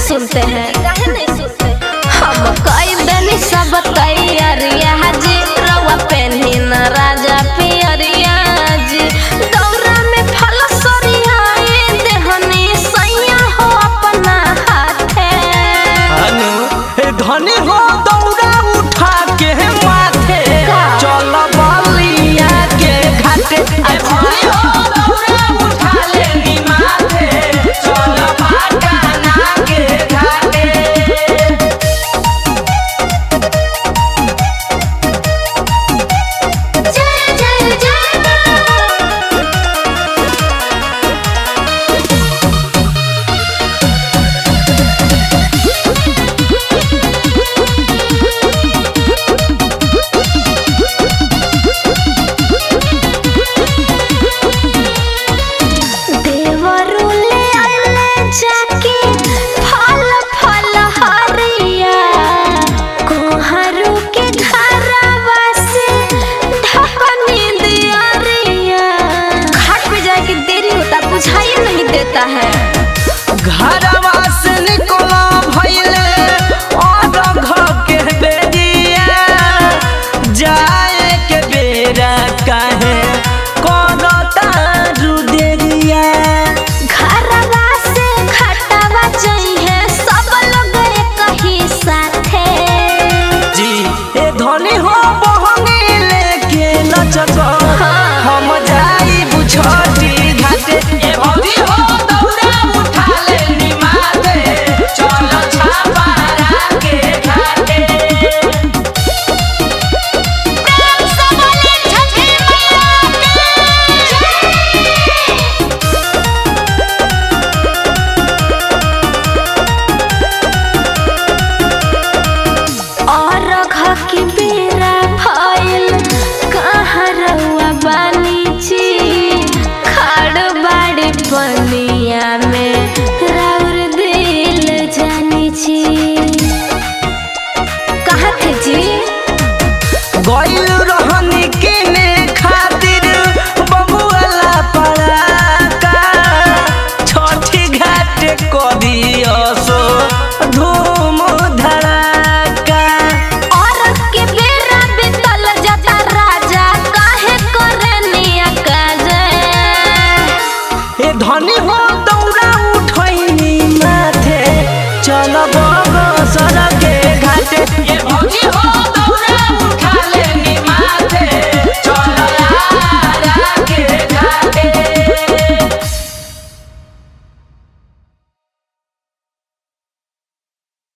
सुनते हैं हम कई दिन सब तैयारिया जी रवा पेन्ही न राजा पियरिया जी दौरा में फल सरियाए देहनी सैया हो अपना हाथे अनु ए धनी हो दौड़ा उठा के माथे का? चल बलिया के घाटे ए धनी हो दौड़ा उठा लेनी माथे चल पटना के घाटे जय जय जय देवरुले अल्ले जाके फल फल हरिया कोहरू के घरवा से ढकनी दियरिया घाट पे जाके देरी होता बुझाई नहीं देता है घरवा से निकला भइले और घर के बेरिया जाए के बेरा काहे करता रुदेरिया घरवा से खटवा चाहिए सब लोग एक ही साथे जी ए धनी हो बहनी लेके नचत हम जाई बुझटी घाटे ए भौजी हो दौड़ा उठा ले निमाते चल छापारा के घाटे और घ की बेरा भइल कहाँ रउआ बानी जी खड़ बाड़ी पनिया में राउर दिल जानी जी कहाँ थे जी गइल रहनी किने खातिर बबुआला पड़ाका छठी घाट करियसो धूम धड़ाका और के बेरा बीतल जाता राजा काहे करे निया काजे ए धनी हो दौड़ा उठैनी माथे चलब